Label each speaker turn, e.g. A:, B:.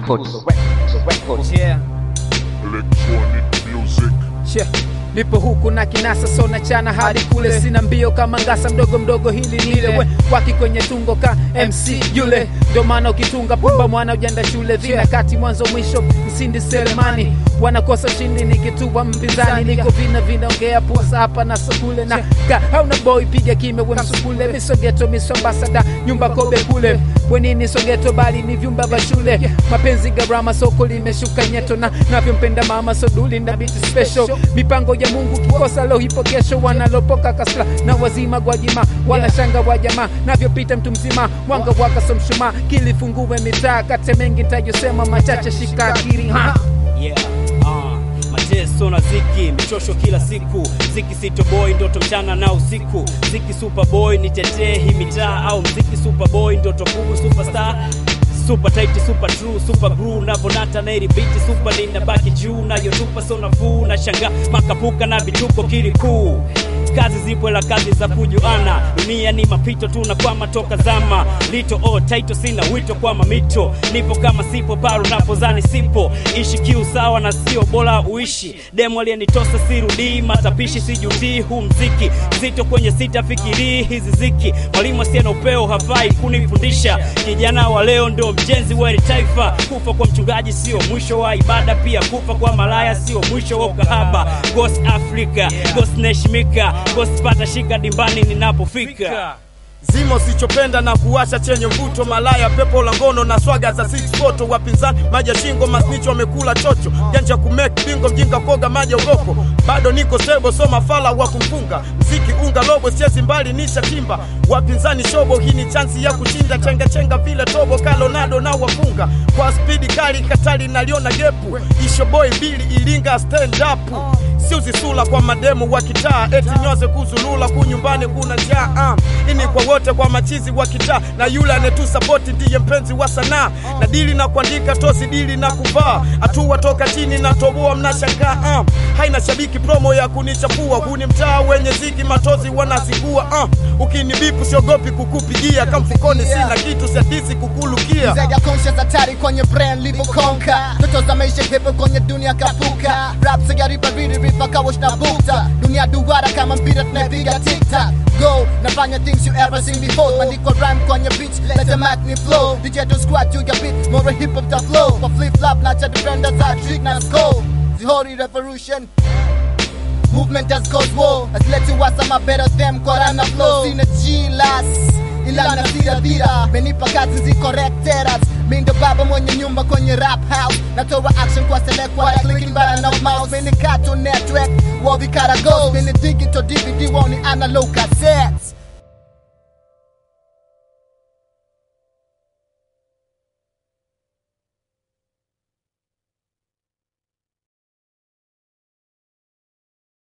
A: Yeah.
B: Electronic music.
A: Che, nipo huku na kinasa so na chana hadi kule, sina mbio kama ngasa, mdogo mdogo hili nile we waki kwenye tungo ka MC yule, ndio maana ukitunga pumba mwana ujanda shule vina kati mwanzo mwisho, msindi selemani wanakosa ushindi nikituwa mpinzani, niko vina vinaongea pusa hapa na sokule na ka hauna boy piga kime we msukule, misogeto misambasada nyumba kobe kule wenini sogeto bali ni vyumba vya shule, mapenzi gharama soko limeshuka nyeto na navyompenda mama soduli na biti special mipango ya Mungu kikosa leo hipo kesho, wanalopoka kasla na wazima gwajima wanashanga wa jamaa navyopita mtu mzima mwanga waka so mshumaa kilifungue mitaa kate mengi ntajosema machache shika akiri ha
C: Yeah, ah, mateso na ziki, michosho kila siku, ziki sitoboy, ndoto mchana na usiku, ziki superboy, nitetee hii mitaa, au mziki superboy, ndoto kubwa superstar super tight super true super brew navonata na ili biti super linda baki juu nayotupa so nafuu na shanga makapuka na vituko kilikuu kazi zipo la kazi za kujuana dunia ni mapito tu na kwama toka zama lito oh, taito sina wito kwa mamito nipo kama sipo paro napozani sipo ishi kiu sawa na sio bora uishi demo aliyenitosa sirudii matapishi sijutii huu mziki zito kwenye sita fikirii hizi ziki mwalimu asiye na upeo hafai kunifundisha kijana wa leo ndio mjenzi wa hili taifa kufa kwa mchungaji sio mwisho wa ibada pia kufa kwa malaya sio mwisho wa ukahaba ghost africa ghost neshimika ghost pata shika dimbani ninapofika
D: zimo sichopenda na kuwasha chenye mvuto malaya pepo la ngono na swaga za six photo wapinzani maji ya shingo masnicho wamekula chocho janja kumake bingo mjinga koga maji ya ugoko bado niko sebo so mafala wa kumfunga mziki unga lobo siezi mbali nisha timba wapinzani shobo hii ni chansi ya kushinda chenga chenga vile tobo kalonado na wafunga kwa spidi kali katali naliona gepu ishoboi mbili ilinga stand up siuzisula kwa mademu wa kitaa eti nyoze kuzulula kunyumbani kuna njaa uh. ini kwa wote kwa machizi wa kitaa na yule anetusapoti ndiye mpenzi wa sanaa na dili na kuandika tosi dili na kuvaa hatua toka chini na toboa mnashangaa uh. haina shabiki promo ya kunichafua huu ni mtaa wenye ziki matozi wanazingua uh. ukinibipu siogopi kukupigia kamfukoni sina kitu siadisi kukulukia
E: Zaidi ya conscious hatari kwenye brain livyokonka ndoto za maisha pepe kwenye dunia kapuka rap sigaripa viri rifa kawash na bukta dunia duara kama mpira tunapiga tiktak go nafanya things you ever seen before mandiko rhyme kwenye beach let the mic me flow DJ to squat to your beat more hip hop the flow kwa flip flop na cha defenders I trick na score Zihori revolution Movement has caused war Has led to us I'm a better them Korana flow Sina jilas ila na dira dira menipa kazi ziko recteras mi ndo baba mwenye nyumba kwenye rap house natoa action kwa select kwa clicking bara no mouse mini cartoon network wavikara ghost mini digital dvd woni analog cassettes